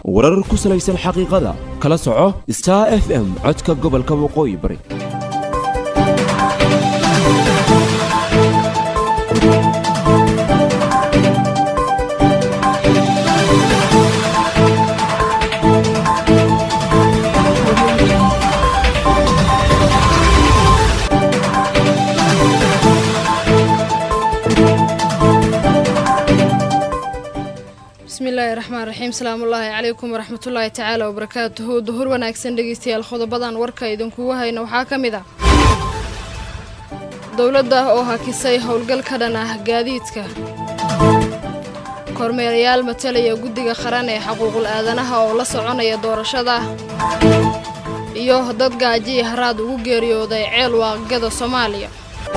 warar ku salaysan xaqiiqada kala soco star f m codka gobolka waqooyi bari bismillaahi raxmaan raxiim salaamullaahi calaykum waraxmatullaahi tacaala wabarakaatuhu duhur wanaagsan dhegeystayaal qodobadan warka idinkugu hayna waxaa ka mid ah dowladda oo hakisay howlgal ka dhan ah gaadiidka kormeerayaal matalaya guddiga qaran ee xaquuqul aadanaha oo la soconaya doorashada iyo dad gaajiya haraad ugu geeriyooday ceel waaqgada soomaaliya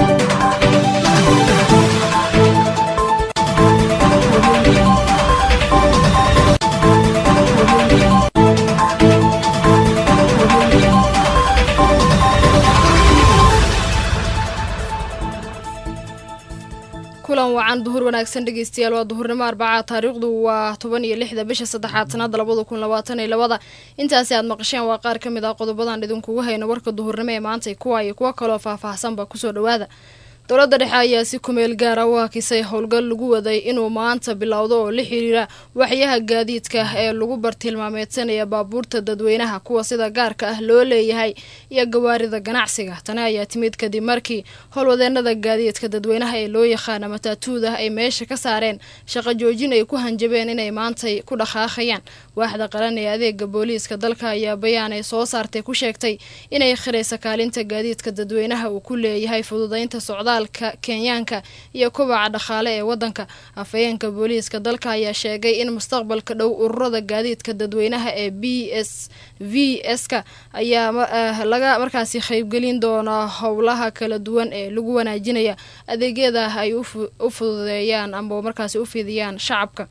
kulan wacan duhur wanaagsan dhegeystayaal waa duhurnimo arbacaa taariikhdu waa toban iyo lixda bisha saddexaad sanada labada kun labaatan iyo labada intaasi aad maqasheen waa qaar ka mid ah qodobadan idinkugu hayno warka duhurnimo ee maantay kuwa iyo kuwo kaloo faahfaahsanba kusoo dhawaada dowladda dhexe ayaa si kumeel gaara u hakisay howlgal lagu waday inuu maanta bilowdo oo la xiriira waxyaha gaadiidka ee lagu bartilmaameedsanaya baabuurta dadweynaha kuwa sida gaarka ah loo leeyahay iyo gawaarida ganacsiga tani ayaa timid kadib markii howlwadeenada gaadiidka dadweynaha ee loo yaqaana mataatuuda ay meesha ka saareen shaqo joojin ay ku hanjabeen inay maantay ku dhaqaaqayaan waaxda qaran ee adeega booliiska dalka ayaa bayaan ay soo saartay ku sheegtay inay khiraysa kaalinta gaadiidka dadweynaha uu ku leeyahay fududaynta socdaal kenyaanka iyo kubaca dhaqaale ee wadanka afhayeenka booliiska dalka ayaa sheegay in mustaqbalka dhow ururada gaadiidka dadweynaha ee b s v s-ka ayaa laga markaasi qaybgelin doonaa howlaha kala duwan ee lagu wanaajinaya adeegyada ay u fududeeyaan ama markaasi u fidiyaan shacabka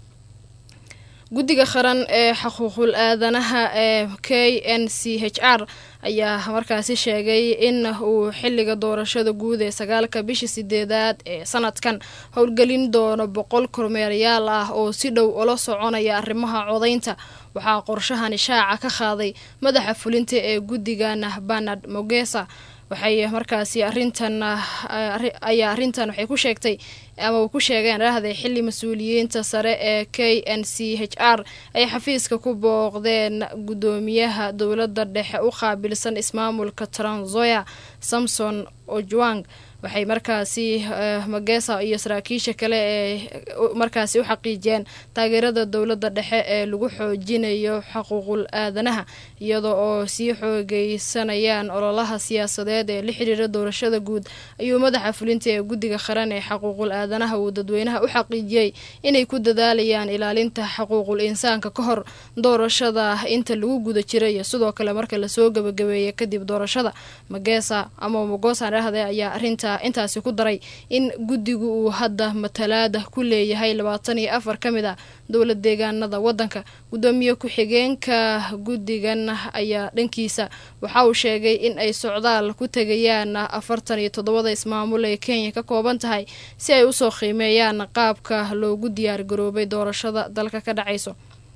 guddiga qaran ee xuquuqul aadanaha ee k n c h r ayaa markaasi sheegay in uu xiliga doorashada guud ee sagaalka bishii sideedaad ee sanadkan howlgelin doono boqol kormeerayaal ah oo si dhow ula soconaya arrimaha codaynta waxaa qorshahani shaaca ka qaaday madaxa fulinta ee guddigana banard mogesa waxay markaasi arintan ayaa arrintan waxay ku sheegtay ama uu ku sheegeen raahday xili mas-uuliyiinta sare ee k n c h r ay xafiiska ku booqdeen guddoomiyaha dowladda dhexe u qaabilsan ismaamulka tranzoya samson ojwang waxay markaasi magesa iyo saraakiisha kale ee markaasi u xaqiijiyeen taageerada dowladda dhexe ee lagu xoojinayo xuquuqul aadanaha iyada oo sii xoogeysanayaan ololaha siyaasadeed ee la xiriira doorashada guud ayuu madaxa fulinta ee guddiga qaran ee xuquuqul aadanaha uu dadweynaha u xaqiijiyey inay ku dadaalayaan ilaalinta xuquuqul insaanka ka hor doorashada inta lagu guda jira iyo sidoo kale marka lasoo gabagabeeya kadib doorashada magesa ama mogosan rahde ayaa arinta intaasi ku daray in guddigu uu hadda matalaada ku leeyahay labaatan iyo afar ka mid a dowlad deegaanada wadanka guddoomiye ku-xigeenka guddigan ayaa dhankiisa waxa uu sheegay in ay socdaal ku tegayaan afartan iyo toddobada ismaamul ee kenya ka kooban tahay si ay usoo qiimeeyaan qaabka loogu diyaar garoobay doorashada dalka ka dhacayso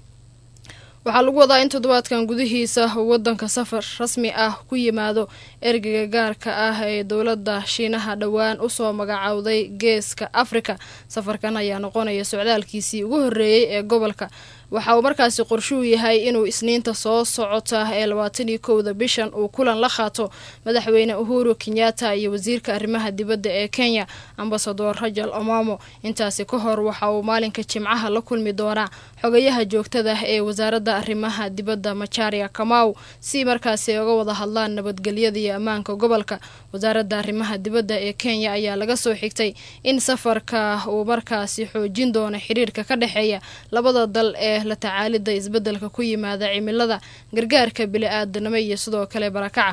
waxaa lagu wadaa in toddobaadkan gudihiisa wadanka safar rasmi ah ku yimaado ergeyga gaarka ah ee dowladda shiinaha dhowaan usoo magacowday geeska afrika safarkan ayaa noqonaya socdaalkiisii ugu horreeyey ee gobolka waxa uu markaasi qorshuu yahay inuu isniinta soo socota ee labaatan iyo kowda bishan uu kulan la qaato madaxweyne uhuru kenyatta iyo wasiirka arrimaha dibadda ee kenya ambasador rajal omamo intaasi ka hor waxa uu maalinka jimcaha la kulmi doonaa xogayaha joogtada ee wasaaradda arrimaha dibadda macharia kamaw si markaasi uga wada hadlaan nabadgelyada iyo ammaanka gobolka wasaaradda arrimaha dibadda ee kenya ayaa laga soo xigtay in safarka uu markaasi xoojin doono xiriirka ka dhexeeya labada dal ee la tacaalida isbeddelka ku yimaada cimilada gargaarka bili-aadanimo iyo sidoo kale barakaca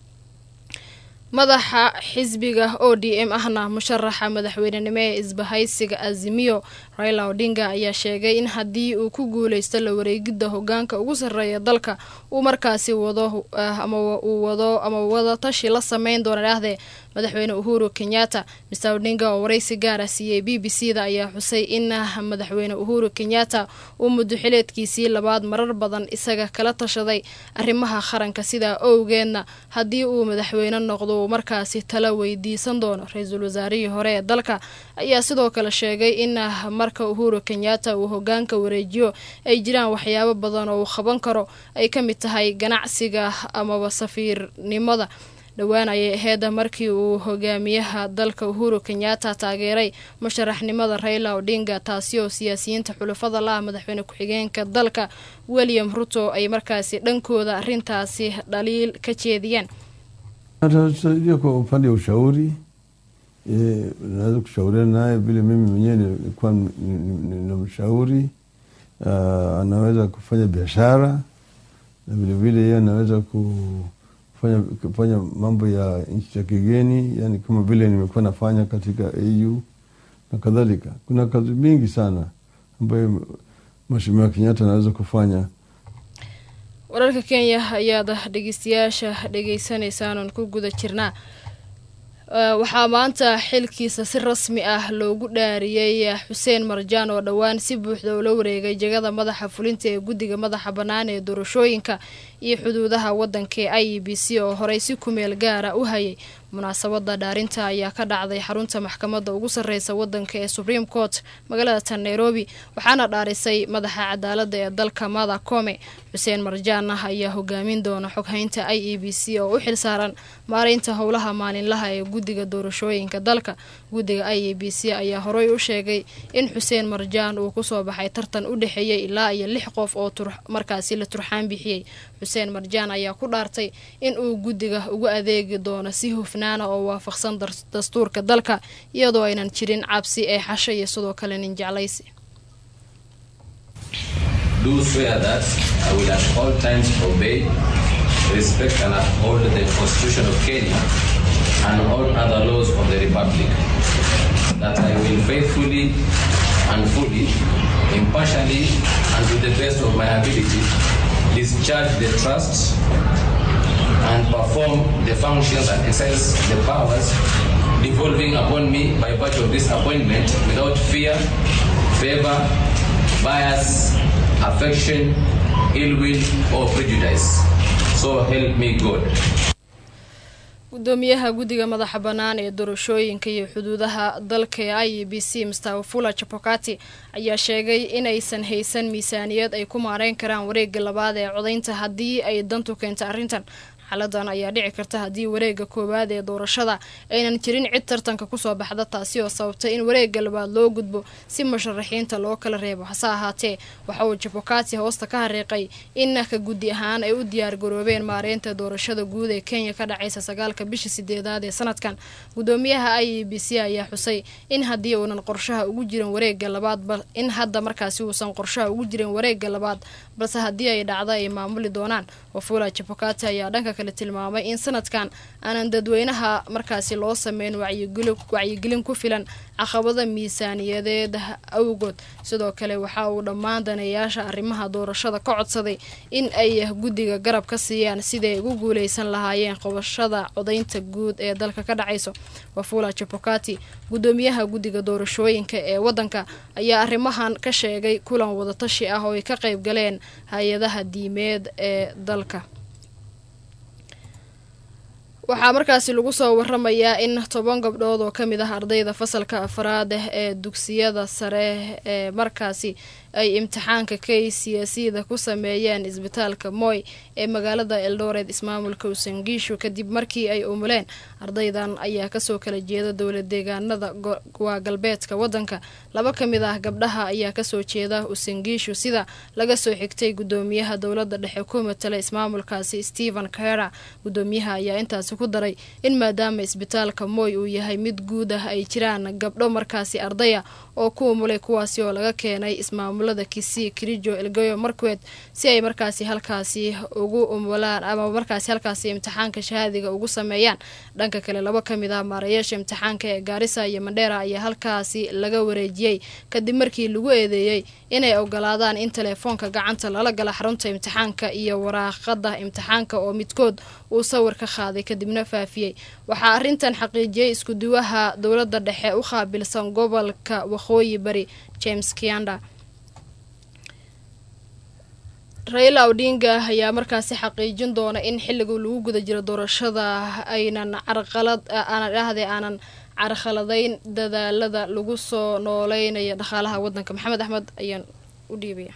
madaxa xisbiga o d m ahna musharaxa madaxweynenimo ee isbahaysiga azimiyo raila odinga ayaa sheegay in haddii uu ku guuleysto la wareegidda hogaanka ugu sarreeya dalka uu markaasi wado ama uu wado ama wada tashi la sameyn doona dhaahdee madaxweyne uhuru kenyatta mr odinga oo waraysi gaara siiyey b b c da ayaa xusay in madaxweyne uhuru kenyatta uu muduxileedkiisii labaad marar badan isaga kala tashaday arrimaha qaranka sidaa owgeedna haddii uu madaxweyne noqdo uu markaasi tala weydiisan doono ra-iisul wasaarihii hore ee dalka ayaa sidoo kale sheegay in marka uhuru kenyatta uu hogaanka wareejiyo ay jiraan waxyaabo badan oo uu qaban karo ay ka mid tahay ganacsiga amaba safiirnimada dhowaan ayay aheyd markii uu hogaamiyaha dalka uhuru kenyatta taageeray musharaxnimada raila odinga taasi oo siyaasiyiinta xulafada laah madaxweyne ku-xigeenka dalka william ruto ay markaasi dhankooda arrintaasi dhaliil ka jeediyeen Atatusaidia kwa upande wa ushauri e, naweza kushauriana naye vile mimi mwenyewe nilikuwa ninamshauri uh, anaweza kufanya biashara na vilevile yeye anaweza kufanya, kufanya mambo ya nchi za kigeni, yani kama vile nimekuwa nafanya katika AU na kadhalika. Kuna kazi mingi sana ambayo Mheshimiwa Kenyatta anaweza kufanya wararka kenya ayaad dhegeystayaasha dhegeysaneysaan oon ku guda jirnaa waxaa maanta xilkiisa si rasmi ah loogu dhaariyey xuseen marjaan oo dhowaan si buuxda ula wareegay jegada madaxa fulinta ee guddiga madaxa bannaan ee doorashooyinka iyo xuduudaha waddanka ee i e b c oo horey si kumeel gaara u hayay munaasabada dhaarinta ayaa ka dhacday xarunta maxkamadda ugu sarreysa waddanka ee supreme court magaalada tan nairobi waxaana dhaarisay madaxa cadaaladda ee dalka mada kome xuseen marjaan ah ayaa hogaamin doona xoghaynta i e b c oo u xilsaaran maareynta howlaha maalinlaha ee guddiga doorashooyinka dalka guddiga i e b c ayaa horey u sheegay in xuseen marjaan uu kusoo baxay tartan u dhexeeyey ilaa iyo lix qof oo markaasi la turxaan bixiyey xuseen marjaan ayaa ku dhaartay in uu guddiga ugu adeegi doono si hufnaana oo waafaqsan dastuurka dalka iyadoo aynan jirin cabsi ee xasho iyo sidoo kale nin jeclaysi do swear that I will at all times obey, respect, and uphold the Constitution of Kenya and all other laws of the Republic. That I will faithfully and fully, impartially, and to the best of my ability, discharge the trust and perform the functions and exercise the powers devolving upon me by virtue of this appointment without fear, favor, bias, affection, ill will, or prejudice. So help me God. gudoomiyaha guddiga madaxa bannaan ee doorashooyinka iyo xuduudaha dalka ee i e b c mr wafula chapokati ayaa sheegay inaysan haysan miisaaniyad ay ku maareyn karaan wareegga labaad ee codaynta haddii ay dantu keento arrintan xaladan ayaa dhici karta haddii wareegga koowaad ee doorashada aynan jirin cid tartanka kusoo baxda taasi oo sababtay in wareegga labaad loo gudbo si musharaxiinta loo kala reebo hase ahaatee waxa uu jabokati hoosta ka hariiqay in ka guddi ahaan ay u diyaar garoobeen maareynta doorashada guud ee kenya ka dhacaysa sagaalka bisha sideedaad ee sanadkan gudoomiyaha i e b c ayaa xusay in haddii uunan qorshaha ugu jirin wareegga labaad in hadda markaasi uusan qorshaha ugu jirin wareegga labaad balse haddii ay dhacda ay maamuli doonaan wafula jabokati ayaa dhanka kale tilmaamay in sanadkan aanan dadweynaha markaasi loo sameyn wacyigelin ku filan caqabada miisaaniyadeed awgood sidoo kale waxa uu dhammaan daneeyaasha arrimaha doorashada ka codsaday in ay guddiga garab ka siiyaan siday ugu guuleysan lahaayeen qabashada codaynta guud ee dalka ka dhacayso wafula jabokati gudoomiyaha guddiga doorashooyinka ee waddanka ayaa arrimahan ka sheegay kulan wadatashi ah oo ay ka qayb galeen hay-adaha diimeed ee dalka waxaa markaasi lagu soo waramayaa in toban gabdhood oo kamid ah ardayda fasalka afraad ee dugsiyada sare ee markaasi ay imtixaanka k c c da ku sameeyeen isbitaalka moy ee magaalada eldoret ismaamulka usangiishu kadib markii ay umuleen ardaydan ayaa kasoo kala jeeda dowlad deegaanada waa galbeedka wadanka laba ka mid ah gabdhaha ayaa kasoo jeeda usangiishu sida laga soo xigtay gudoomiyaha dowlada dhexe ku matala ismaamulkaasi stephen kera gudoomiyaha ayaa intaasi ku daray in maadaama isbitaalka moy uu yahay mid guud ah ay jiraan gabdho markaasi ardaya oo ku umulay kuwaasi oo laga keenay ismaamulada kisii kirijo elgeyo markwed si ay markaasi halkaasi ugu umulaan ama markaasi halkaasi imtixaanka shahaadiga ugu sameeyaan dhanka kale laba ka mid ah maarayaasha imtixaanka ee gaarisa iyo mandheera ayaa halkaasi laga wareejiyey kadib markii lagu eedeeyey inay ogolaadaan in teleefoonka gacanta lala gala xarunta imtixaanka iyo waraaqada imtixaanka oo midkood uu sawir ka qaaday kadibna faafiyey waxaa arrintan xaqiijiyey iskuduwaha dowladda dhexe u qaabilsan gobolka waqooyi bari james kianda raila odinga ayaa markaasi xaqiijin doona in xilliga lagu guda jiro doorashada aynan carqalad aanan dhahday aanan carqaladayn dadaalada lagu soo nooleynayo dhaqaalaha wadanka maxamed axmed ayaan u dhiibaya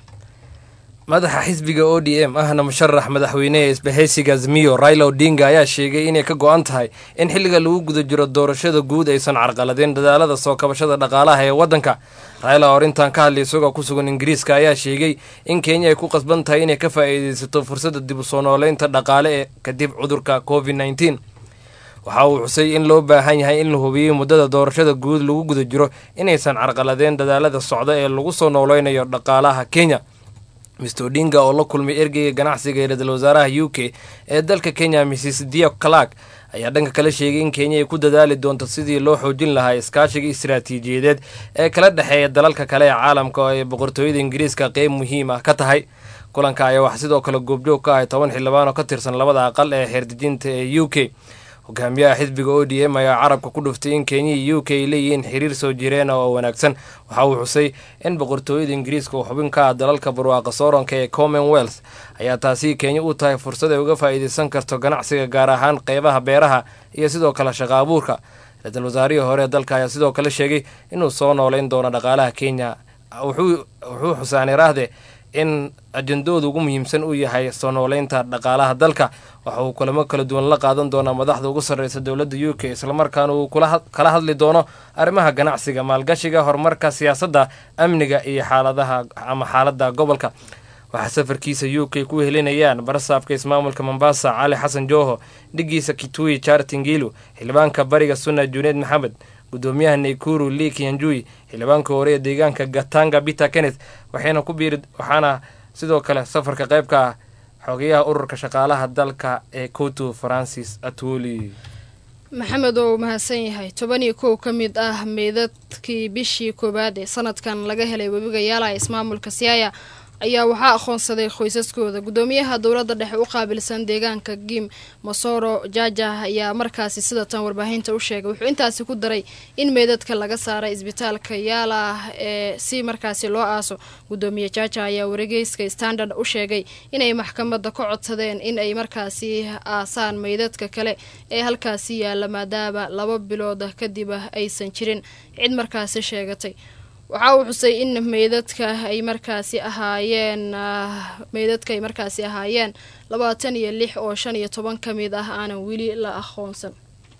madaxa xisbiga o d m ahna musharax madaxweynehe isbahaysiga azmiyo raila odinga ayaa sheegay inay ka go-an tahay in xilliga lagu guda jiro doorashada guud aysan carqaladeen dadaalada soo kabashada dhaqaalaha ee waddanka raila oo arrintan ka hadlay isagoo ku sugan ingiriiska ayaa sheegay in kenya ay ku qasban tahay inay ka faa'iidaysato fursadda dib u soo nooleynta dhaqaale ee kadib cudurka covid nneteen waxa uu xusay in loo baahan yahay in la hubiyey muddada doorashada guud lagu guda jiro inaysan carqaladeen dadaalada socda ee lagu soo nooleynayo dhaqaalaha kenya mister odinga oo la kulmay ergeyga ganacsiga ee ra-iisul wasaaraha u k ee dalka kenya mrs dio clark ayaa dhanka kale sheegay in kenya ay ku dadaali doonto sidii loo xoojin lahaa iskaashiga istiraatiijiyadeed ee kala dhexeeya dalalka kale ee caalamka oo ay boqortooyada ingiriiska qeyb muhiim ah ka tahay kulanka ayaa wax sidoo kale goobjoog ka ahay toban xildhibaan oo ka tirsan labada aqal ee xeerdejinta ee u k hogaamiyaha xisbiga o d m ayaa carabka ku dhuftay in kenya iyo u k ay leeyihiin xiriir soo jireena oo wanaagsan waxa uu xusay in boqortooyada ingiriiska oo xubin ka ah dalalka barwaaqa sooranka ee commonwealth ayaa taasi kenya u tahay fursad ay uga faa'iidaysan karto ganacsiga gaar ahaan qeybaha beeraha iyo sidoo kale shaqa abuurka ra-iisul wasaarihii hore ee dalka ayaa sidoo kale sheegay inuu soo nooleyn doono dhaqaalaha kenya wuxuu xusaanay raahde in ajendooda ugu muhiimsan uu yahay soo nooleynta dhaqaalaha dalka waxa uu kulamo kala duwan la qaadan doonaa madaxda ugu sarreysa dowladda u k islamarkaana uu kala hadli doono arrimaha ganacsiga maalgashiga horumarka siyaasadda amniga iyo xaaladaha ama xaaladda gobolka waxaa safarkiisa u k ku helinayaan barasaabka ismaamulka mombasa cali xasan jooho dhigiisa kitui chartingilu xildhibaanka bariga sunna juneed maxamed gudoomiyaha naykuru lee kianjui xildhibaanka hore ee deegaanka gatanga peter kenneth waxayna ku biiri waxaana sidoo kale safarka qaybka ah xogeyaha ururka shaqaalaha dalka ee koto francis atwoli maxamed oo mahadsan yahay toban iyo kow ka mid ah meydadkii bishii koowaad ee sanadkan laga helay webiga yaala ismaamulka siaya ayaa waxaa aqoonsaday qoysaskooda gudoomiyaha dowladda dhexe u qaabilsan deegaanka gim masoro jaja ayaa markaasi sida tan warbaahinta u sheegay wuxuu intaasi ku daray in meydadka laga saaray isbitaalka yaala ee si markaasi loo aaso gudoomiye jaja ayaa wargeyska standard u sheegay inay maxkamadda ka codsadeen in ay markaasi aasaan meydadka kale ee halkaasi yaala maadaama laba bilood kadib aysan jirin cid markaasi sheegatay waxa uu xusay in meydadka ay markaasi ahaayeen meydadka ay markaasi ahaayeen labaatan iyo lix oo shan iyo toban ka mid ah aanan weli la aqoonsan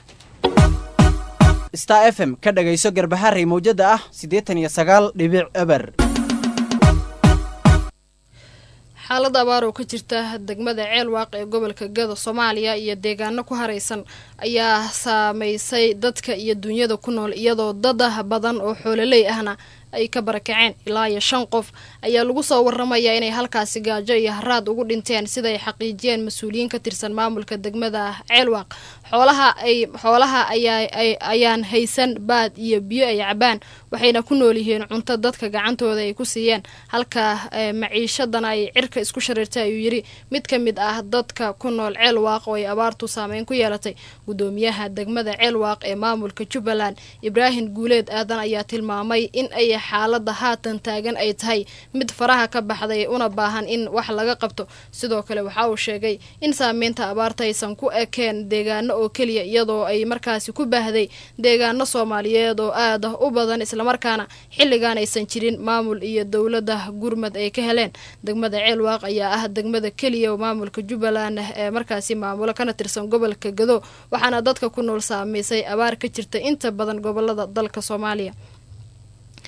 star f m ka dhagayso garbaharey mawjada ah siddeetan iyo sagaal dhibic eber xaalada abaar oo ka jirta degmada ceelwaaq ee gobolka gado soomaaliya iyo deegaano ku haraysan ayaa saameysay dadka iyo dunyada ku nool iyadoo dada badan oo xoololey ahna ay ka barakaceen ilaa iyo shan qof ayaa lagu soo waramayaa inay halkaasi gaajo iyo haraad ugu dhinteen sida ay xaqiijiyeen mas-uuliyiin ka tirsan maamulka degmada ceelwaaq xoolaha ay xoolaha ayaa ayaan haysan baad iyo biyo ay cabaan waxayna ku nool yihiin cunto dadka gacantooda ay ku siiyeen halka maciishadana ay cirka isku shareertay ayuu yidhi mid ka mid ah dadka ku nool ceelwaaq oo ay abaartu saameyn ku yeelatay gudoomiyaha degmada ceelwaaq ee maamulka jubbaland ibraahim guuleed aadan ayaa tilmaamay in ay xaalada haatan taagan ay tahay mid faraha ka baxday una baahan in wax laga qabto sidoo kale waxa uu sheegay in saameynta abaarta aysan ku ekeen deegaano oo keliya iyadoo ay markaasi ku baahday deegaano soomaaliyeed oo aad u badan islamarkaana xilligan aysan jirin maamul iyo dowladda gurmad ay ka heleen degmada ceelwaaq ayaa ah degmada keliya oo maamulka jubbaland ee markaasi maamulo kana tirsan gobolka gado waxaana dadka ku nool saameysay abaar ka jirta inta badan gobolada dalka soomaaliya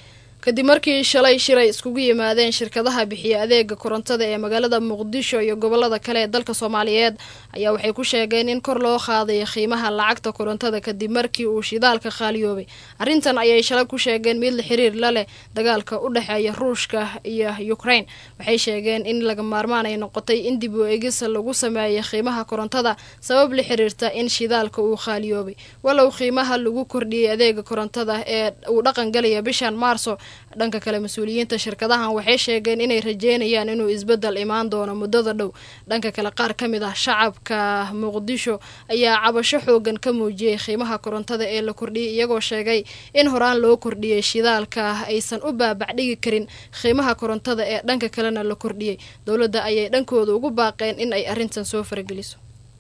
kadib markii shalay shiray iskugu yimaadeen shirkadaha bixiya adeega korontada ee magaalada muqdisho iyo gobolada kale ee dalka soomaaliyeed ayaa waxay ku sheegeen in kor loo qaaday qiimaha lacagta korontada kadib markii uu shidaalka qaaliyoobay arrintan ayay shalay ku sheegeen mid la xiriir la leh dagaalka u dhexeeya ruushka iyo ukraine waxay sheegeen in laga maarmaan ay noqotay in dib u eegis lagu sameeyay qiimaha korontada sabab la xiriirta in shidaalka uu qaaliyoobay walow qiimaha lagu kordhiyey adeega korontada ee uu dhaqan galaya bishan maarso dhanka kale mas-uuliyiinta shirkadahan waxay sheegeen inay rajeynayaan inuu isbedel imaan doono muddada dhow dhanka kale qaar ka mid ah shacabka muqdisho ayaa cabasho xoogan ka muujiyey qiimaha korontada ee la kordhiyey iyagoo sheegay in horaan loo kordhiyey shidaalka aysan u baabacdhigi karin qiimaha korontada ee dhanka kalena la kordhiyey dowladda ayay dhankooda ugu baaqeen in ay arrintan soo farageliso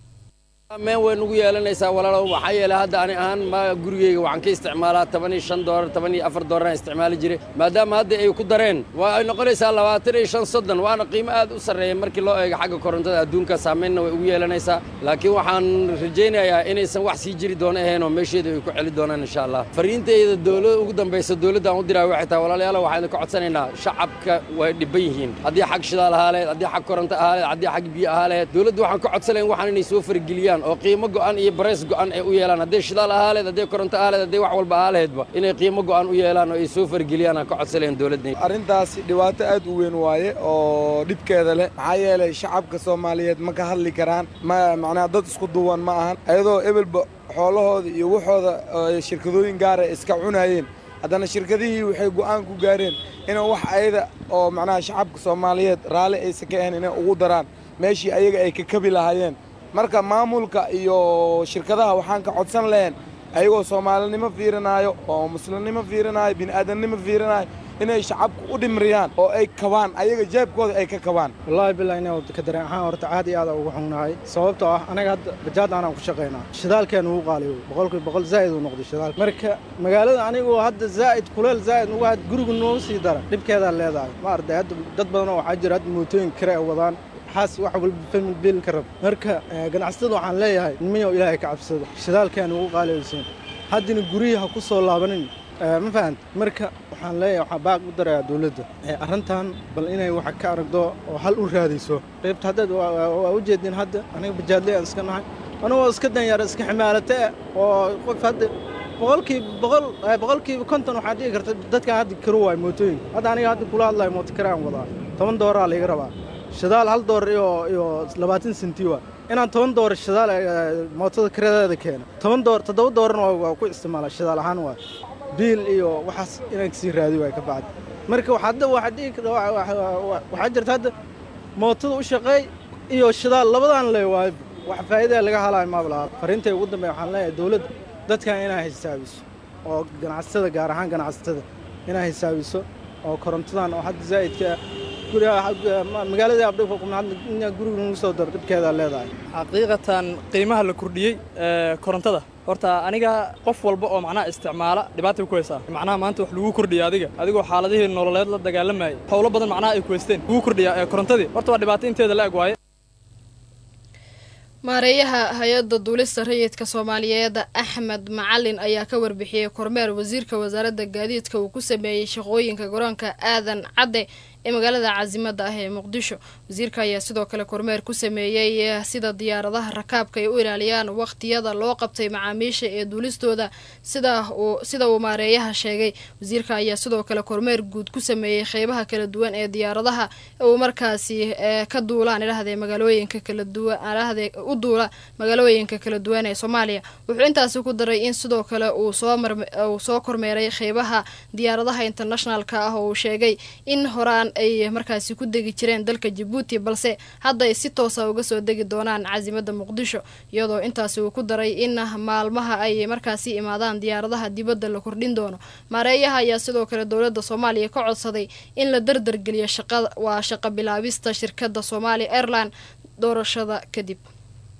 meen way nugu yeelanaysaa walaalow waxaa yeelay hadda ani ahaan ma gurigeyga waxaan ka isticmaalaa toban iyo shan doolar toban iyo afar doolaraan isticmaali jiray maadaama hadda ay ku dareen waa ay noqonaysaa labaatan iyo shan soddon waana qiimo aad u sarreeya markii loo eego xagga korontada adduunka saamaynna way ugu yeelanaysaa laakiin waxaan rajaynayaa inaysan wax sii jiri doono ahaynoo meesheeda ay ku celi doonaan insha allah fariintayda dowlada ugu dambaysa dowladdaan u diraa waxay tahay walaalayaal waxaan idinka codsanaynaa shacabka way dhibban yihiin haddii xag shidaal ahaa laheyd haddii xag koronto ahaa laheyd haddii xag biyo ahaa laheyd dowladda waxaan ka codsanayn waxaan inay soo fargeliyaan oo qiimo go'an iyo barays go'an ay u yeelaan hadday shidaal ahaa laheyd hadday koronto ahaa laheyd hadday wax walba ahaa laheydba inay qiimo go'an u yeelaan oo ay soo fargeliyaan aan ka codsanayn dowladda arrintaasi dhibaato aad u weyn waaye oo dhibkeeda leh maxaa yeelay shacabka soomaaliyeed ma ka hadli karaan ma macnaha dad isku duwan ma ahan ayadoo ebelba xoolahooda iyo waxooda shirkadooyin gaara iska cunayeen haddana shirkadihii waxay go'aan ku gaareen inay wax ayada oo macnaha shacabka soomaaliyeed raalli aysan ka ahayn inay ugu daraan meeshii ayaga ay ka kabi lahaayeen marka maamulka iyo shirkadaha waxaan ka codsan lahayn ayagoo soomaalinimo fiirinaayo oo muslimnimo fiirinaayo bini'aadamnimo fiirinaayo inay shacabka u dhimriyaan oo ay kabaan ayaga jeebkooda ay ka kabaan wallaahi billahi ina ka dareen ahaan horta aad iyo aad ugu xunnahay sababtoo ah anaga hadda bajaad aanaan ku shaqaynaa shidaalkeenu ugu qaaliyo boqolkiiba boqol zaa'id uu noqday shidaalka marka magaalada anigoo hadda zaa'id kuleel zaa'id ugu had guriga noogu sii dara dhibkeedaa leedahay ma arday hadda dad badan oo waxaa jira hadda mootooyin kare ay wadaan xaas wax walba famil biil ka rab marka ganacsatada waxaan leeyahay nimayow ilaahay ka cabsado shidaalkeenu ugu qaaliyaysiin haddina gurihii ha ku soo laabanin ma fahant marka waxaan leeyahay waxaan baaq u darayaa dowladda arrintan bal inay wax ka aragdo oo hal u raadayso qaybta hadda waa u jeedin hadda aniga bajaadley aan iska nahay anigoo iska danyara iska ximaalate oo qof hadda boqolkiiba boqol boqolkiiba konton waxaa dhihi karta dadkan hadda karo waay mootooyinka hadda aniga hadda kula hadlayo mooto karaan wadaa toban dooraa layga rabaa shidaal hal doolar iyo iyo labaatan senti waa inaan toban doolar shidaal mootada karadeeda keeno toban doolar toddoba doolarna waa ku isticmaala shidaal ahaan waa biil iyo waxaas inaan kasii raadi waay ka bacdi marka hadda waxaa dhihi waxaa jirta hadda mootada u shaqeey iyo shidaal labadaan le waay wax faa'iidaa laga halaayo maaba lahaa fariintay ugu dambeeya waxaan leeyahay dowladda dadkan inaa xisaabiso oo ganacsatada gaar ahaan ganacsatada inaa xisaabiso oo korontadan oo hadda zaa'idka magaalada abdhiguriga lagu soo daro dhibkeedaa leedahay xaqiiqatan qiimaha la kordhiyey ee korontada horta aniga qof walba oo macnaha isticmaala dhibaatay ku haysaa macnaha maanta wax lagu kordhiya adiga adigoo xaaladihii nololeed la dagaalamayay howlo badan macnaha ay ku haysteen lagu kordhiya ee korontadii horta waa dhibaato inteeda la eg waaye maareeyaha hay-adda duulista rayidka soomaaliyeed axmed macalin ayaa ka warbixiyey kormeer wasiirka wasaaradda gaadiidka uu ku sameeyey shaqooyinka garoonka aadan cadde ee magaalada caasimada ah ee muqdisho wasiirka ayaa sidoo kale kormeer ku sameeyey sida diyaaradaha rakaabka ay u ilaaliyaan waqtiyada loo qabtay macaamiisha ee duulistooda sida uu maareeyaha sheegay wasiirka ayaa sidoo kale kormeer guud ku sameeyey qeybaha kala duwan ee diyaaradaha uu markaasi ka duulaan idhahdee magaalooyinka kala duwan idhahdee u duula magaalooyinka kala duwan ee soomaaliya wuxuu intaasi ku daray in sidoo kale uu soo soo kormeeray qeybaha diyaaradaha internationalka ah oo uu sheegay in horaan ay markaasi ku degi jireen dalka jabuuti balse hadda ay si toosa uga soo degi doonaan caasimada muqdisho iyadoo intaasi uu ku daray in maalmaha ay markaasi imaadaan diyaaradaha dibadda la kordhin doono maareeyaha ayaa sidoo kale dowladda soomaaliya ka codsaday in la dardargeliyo shaqa waa shaqo bilaabista shirkadda soomaaliya airline doorashada kadib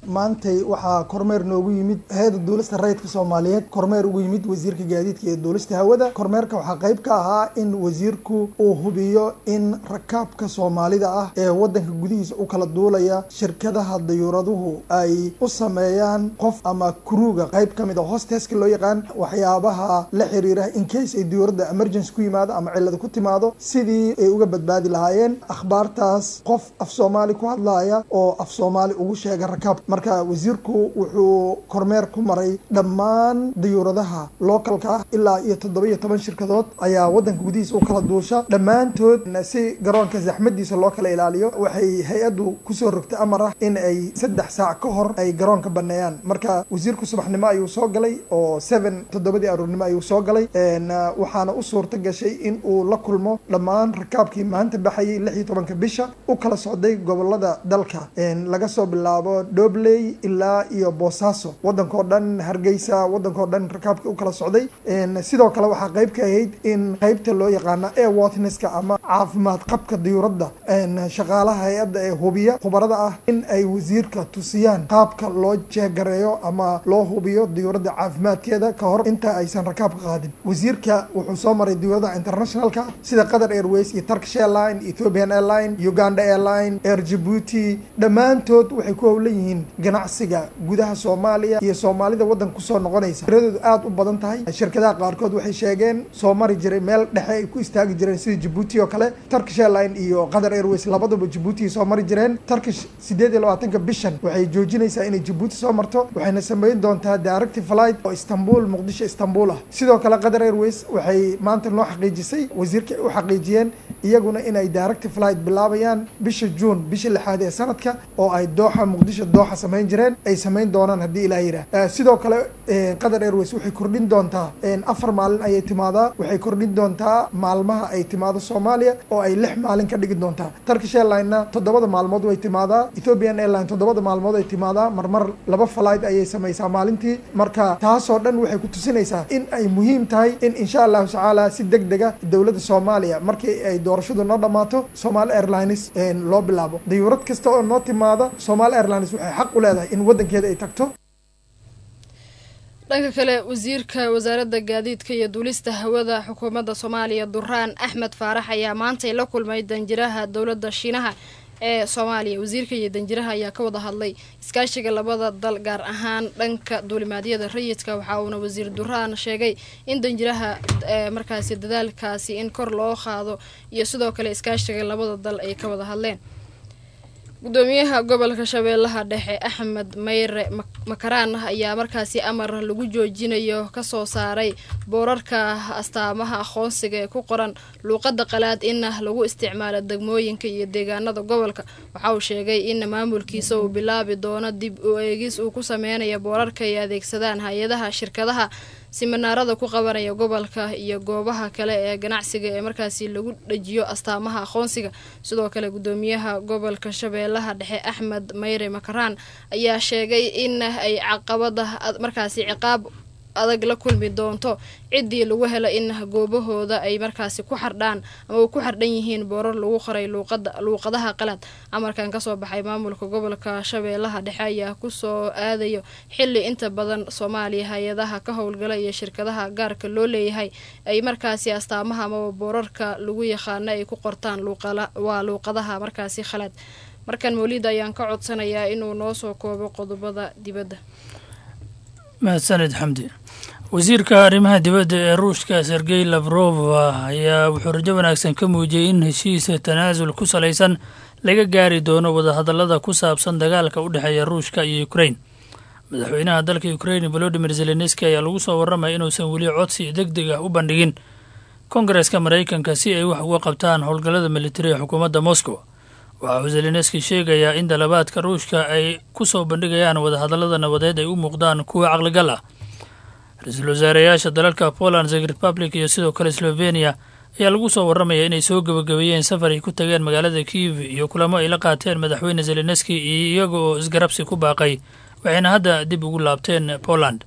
maantay waxaa kormeer noogu yimid hay-adda duulista rayidka soomaaliyeed kormeer ugu yimid wasiirka gaadiidka iyo duulista hawada kormeerka waxaa qayb ka ahaa in wasiirku uu hubiyo in rakaabka soomaalida ah ee wadanka gudihiisa u kala duulaya shirkadaha dayuuraduhu ay u sameeyaan qof ama kuruuga qayb ka mid a hosteska loo yaqaan waxyaabaha la xiriira in case ay diyuuradda emergency ku yimaado ama cilada ku timaado sidii ay uga badbaadi lahaayeen akhbaartaas qof af soomaali ku hadlaaya oo af soomaali ugu sheega rakaab marka wasiirku wuxuu kormeer ku maray dhammaan diyuuradaha localka ah ilaa iyo toddoba iyo toban shirkadood ayaa wadanka gudihiisa u kala duusha dhammaantood si garoonka zaxmadiisa loo kala ilaaliyo waxay hay-addu kusoo rogtay amar ah in ay saddex saac ka hor ay garoonka baneeyaan marka wasiirku subaxnimo ayuu soo galay oo seven toddobadii aroornimo ayuu soo galay waxaana u suurta gashay in uu la kulmo dhammaan rakaabkii maanta baxayay lix iyo tobanka bisha u kala socday gobolada dalka laga soo bilaabo dobley ilaa iyo boosaaso wadankao dhan hargeysa wadankao dhan rakaabkii u kala socday sidoo kale waxaa qayb ka ahayd in qaybta loo yaqaana airworthinesska ama caafimaad qabka diyuuradda shaqaalaha hay-adda ee hubiya khubarada ah in ay wasiirka tusiyaan qaabka loo jeegareeyo ama loo hubiyo diyuuradda caafimaadkeeda ka hor inta aysan rakaabka qaadin wasiirka wuxuu soo maray diyuuradaha internationalka sida qatar airways iyo turkish airline ethiopian airline uganda airline air djibuuti dhammaantood waxay ku howlan yihiin ganacsiga gudaha soomaaliya iyo soomaalida waddanka kusoo noqonaysa tiradoodu aada u badan tahay shirkadaha qaarkood waxay sheegeen soo mari jiray meel dhexe ay ku istaagi jireen sida djibuuti oo kale turkish airline iyo qatar airways labaduba djibuuti soo mari jireen turkish sideed iyo labaatanka bishan waxay joojinaysaa inay djibuuti soo marto waxayna sameyn doontaa directive flight oo istanbul muqdisho istanbul ah sidoo kale qatar airways waxay maanta noo xaqiijisay wasiirka u xaqiijiyeen iyaguna inay directive flight bilaabayaan bisha juun bisha lixaad ee sanadka oo ay dooxa muqdisho dooxa samayn jireen ay samayn doonaan haddii ilaah yidhaah sidoo kale qatar airways waxay kordhin doontaa afar maalin ayay timaadaa waxay kordhin doontaa maalmaha ay timaado soomaaliya oo ay lix maalin ka dhigi doontaa turkish airline-na toddobada maalmood way timaadaa ethiopian airline toddobada maalmood ay timaadaa marmar laba flight ayay samaysaa maalintii marka taasoo dhan waxay ku tusinaysaa in ay muhiim tahay in insha allahu tacaala si deg dega dowladda soomaaliya markii ay doorashadu noo dhammaato somaali airlines loo bilaabo dayuurad kasta oo noo timaada somaali airlines waxay xaq u leedahay in waddankeeda ay tagto dhanka kale wasiirka wasaaradda gaadiidka iyo duulista hawada xukuumadda soomaaliya duraan axmed faarax ayaa maantay la kulmay danjiraha dowladda shiinaha ee soomaaliya wasiirka iyo danjiraha ayaa ka wada hadlay iskaashiga labada dal gaar ahaan dhanka duulimaadyada rayidka waxa uuna wasiir duraan sheegay in danjiraha markaasi dadaalkaasi in kor loo qaado iyo sidoo kale iskaashiga labada dal ay ka wada hadleen gudoomiyaha gobolka shabeellaha dhexe axmed mayre makaraan ayaa markaasi amar lagu joojinayo kasoo saaray boorarka astaamaha aqoonsiga ee ku qoran luuqada qalaad in lagu isticmaalo degmooyinka iyo deegaanada gobolka waxa uu sheegay in maamulkiisa uu bilaabi doono dib u eegis uu ku sameynayo boorarka ay adeegsadaan hay-adaha shirkadaha siminaarada ku qabanaya gobolka iyo goobaha kale ee ganacsiga ee markaasi lagu dhajiyo astaamaha aqoonsiga sidoo kale gudoomiyaha gobolka shabeellaha dhexe axmed mayre makaraan ayaa sheegay in ay caqabada markaasi ciqaab adag la kulmi doonto ciddii lagu helo in goobahooda ay markaasi ku xardhaan ama ku xardhan yihiin boorar lagu qoray luuqadaha qalad amarkan kasoo baxay maamulka gobolka shabeellaha dhexe ayaa kusoo aadayo xili inta badan soomaaliya hay-adaha ka howlgala iyo shirkadaha gaarka loo leeyahay ay markaasi astaamaha amaba boorarka lagu yaqaano ay ku qortaan waa luuqadaha markaasi khalad markan mawlida ayaan ka codsanayaa inuu noo soo koobo qodobada dibadda mahadsaned xamdi wasiirka arrimaha dibadda ee ruushka sergey lavrov ayaa wuxuu rajo wanaagsan ka muujiyey in heshiisa tanaasul ku salaysan laga gaari doono wadahadallada ku saabsan dagaalka u dhexeeya ruushka iyo ukrain madaxweynaha dalka ukrain volodimir zelenski ayaa lagu soo warramaya inuusan weli codsi deg deg ah u bandhigin kongareska maraykanka si ay wax uga qabtaan howlgallada militariga xukuumadda moscow waxa uu zelenski sheegayaa in dalabaadka ruushka ay ku soo bandhigayaan wadahadallada nabadeed ay u muuqdaan kuwa caqligal ah ra-iisul wasaareyaasha dalalka poland czech republic iyo sidoo kale slovenia ayaa lagu soo warramaya inay soo gebagabeeyeen safar ay ku tageen magaalada kiev iyo kulamo ay la qaateen madaxweyne zelenski iyo iyaga oo isgarabsi ku baaqay waxayna hadda dib ugu laabteen poland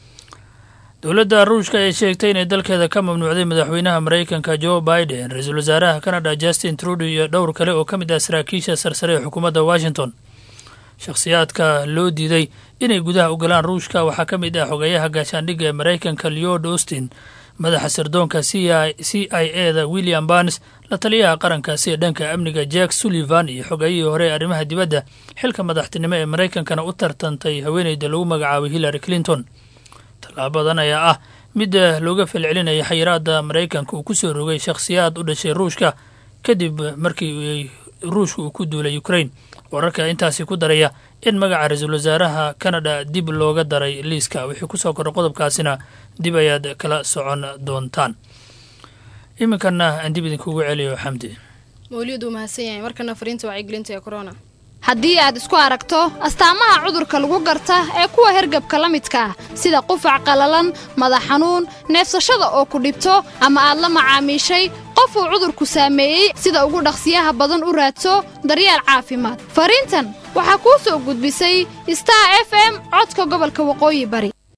dowladda ruushka ay sheegtay inay dalkeeda ka mamnuucday madaxweynaha maraykanka joe biden ra-iisul wasaaraha canada justin trudeau iyo dhowr kale oo ka mid ah saraakiisha sarsare ee xukuumadda washington shakhsiyaadka loo diiday inay gudaha ogolaan ruushka waxaa ka mid ah xogeeyaha gaashaandhigga ee maraykanka leod austin madaxa sirdoonka c i e da william barnes la taliyaha qarankaasi ee dhanka amniga jack sullivan iyo xogeeyihii hore ee arrimaha dibadda xilka madaxtinimo ee maraykankana u tartantay haweeneyda lagu magacaabay hillary clinton tallaabadan ayaa ah mid looga falcelinaya xayiraada maraykanka uu ku soo rogay shakhsiyaad u dhashay ruushka kadib markii ruushka uu ku duulay ukraine wararka intaasi ku daraya in magaca ra-iisul wasaaraha canada dib looga daray liiska wixii kusoo koray qodobkaasina dib ayaad kala socon doontaan iminkana aan dib idinkugu celiyo xamdi mawliyad uu mahadsan yahay markana fariinta wacyigelinta ee corona haddii aad isku aragto astaamaha cudurka lagu garta ee kuwa hergabka la midka ah sida qufac qallalan madax xanuun neefsashada oo ku dhibto ama aad la macaamiishay qof uu cudurku saameeyey sida ugu dhaqsiyaha badan u raadso daryeel caafimaad fariintan waxaa kuu soo gudbisay star f m codka gobolka waqooyi bari